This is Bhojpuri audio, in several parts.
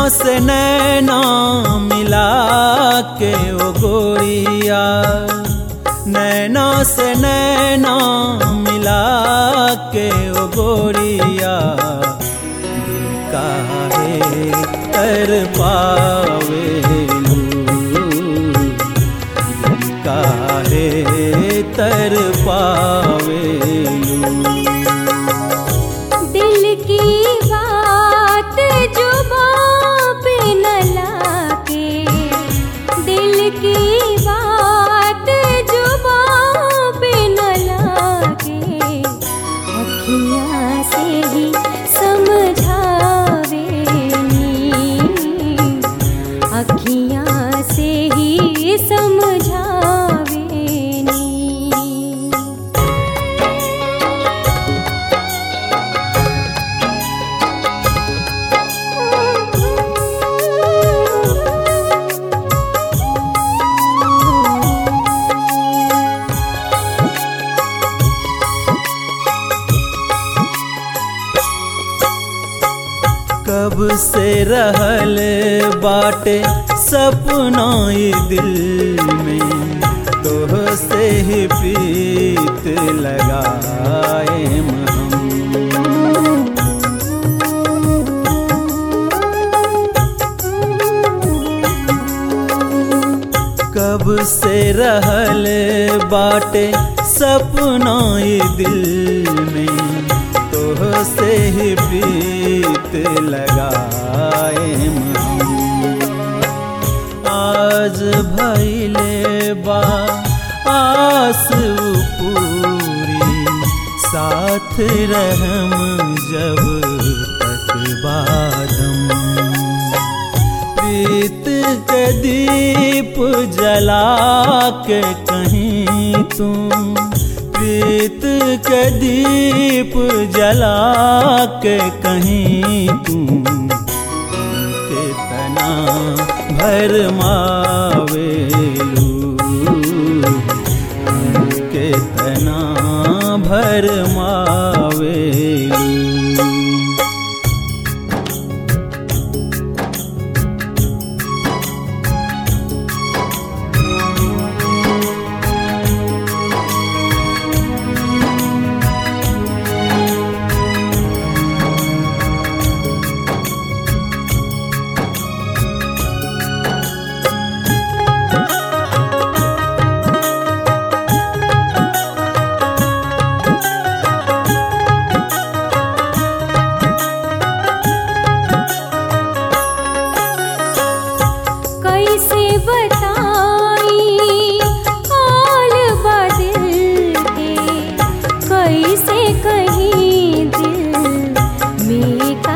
से नैना मिला के ओ गोरिया नैना से नैना मिला के ओ गोरिया दिल काहे कर पावे काहे तर पावेलू दिल की बात जुबां पे न लाके दिल की बात जुबां पे न लाके अखियाँ से ही समझावे नी अखियाँ से ही समझावे नी कब से रहल बाटे सपना ये दिल में तोह से ही प्रीत लगाए हम कब से रहल बाटे सपना ये दिल में तोह से ही प्रीत लगाए हम आज भैले बा आस पूरी साथ रहम जब तक बादम प्रीत के दीप जला के कहीं तुम प्रीत के दीप जला के कहीं तुम के तना भर मावेलू के तना भर मावेलू कैसे बताई हाल बदिल के कैसे कहीं दिल में का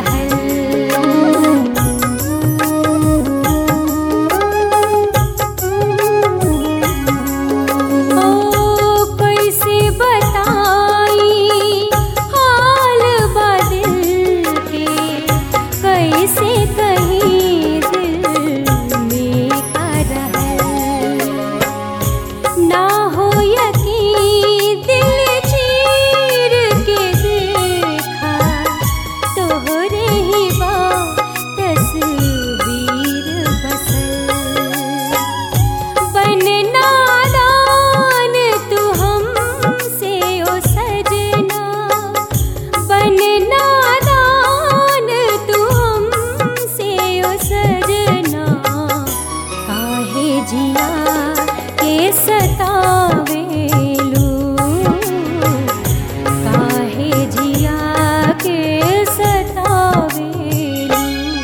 रहल ओ कैसे बताई हाल बदिल के कैसे कहीं दिल में का रहल ना हो यकीन दिल चीर के देखा तोहरे ही बा तस्वीर बसल बन नादान तू हमसे ओ सजना बन नादान तू हमसे ओ सजना काहे जिया के सतावेलू काहे जिया के सतावेलू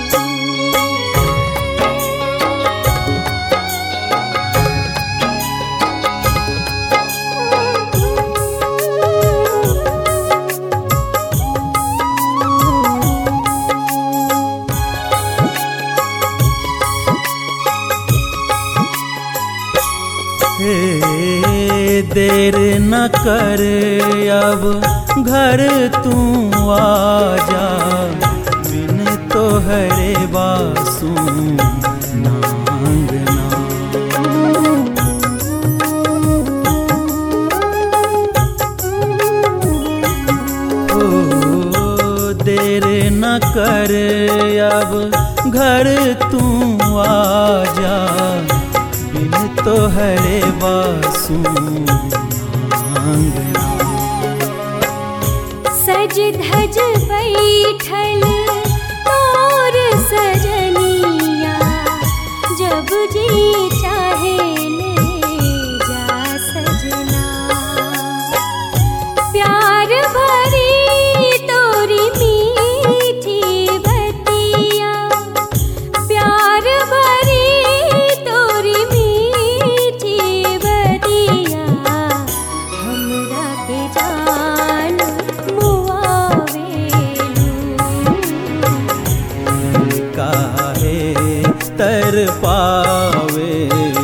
हे देर न कर अब घर तू आजा बिन तोहरे बासू नांगना ओ देर न कर अब घर तू आजा बिन तोहरे बासु आंगना सज धज बैठल और सजनिया जब जी चाहे ले जा सजना प्यार भरी तोरी मीठी बतिया प्यार भरी तोरी मीठी बतिया हमरा के जान मुआवेलू काहे तर पावे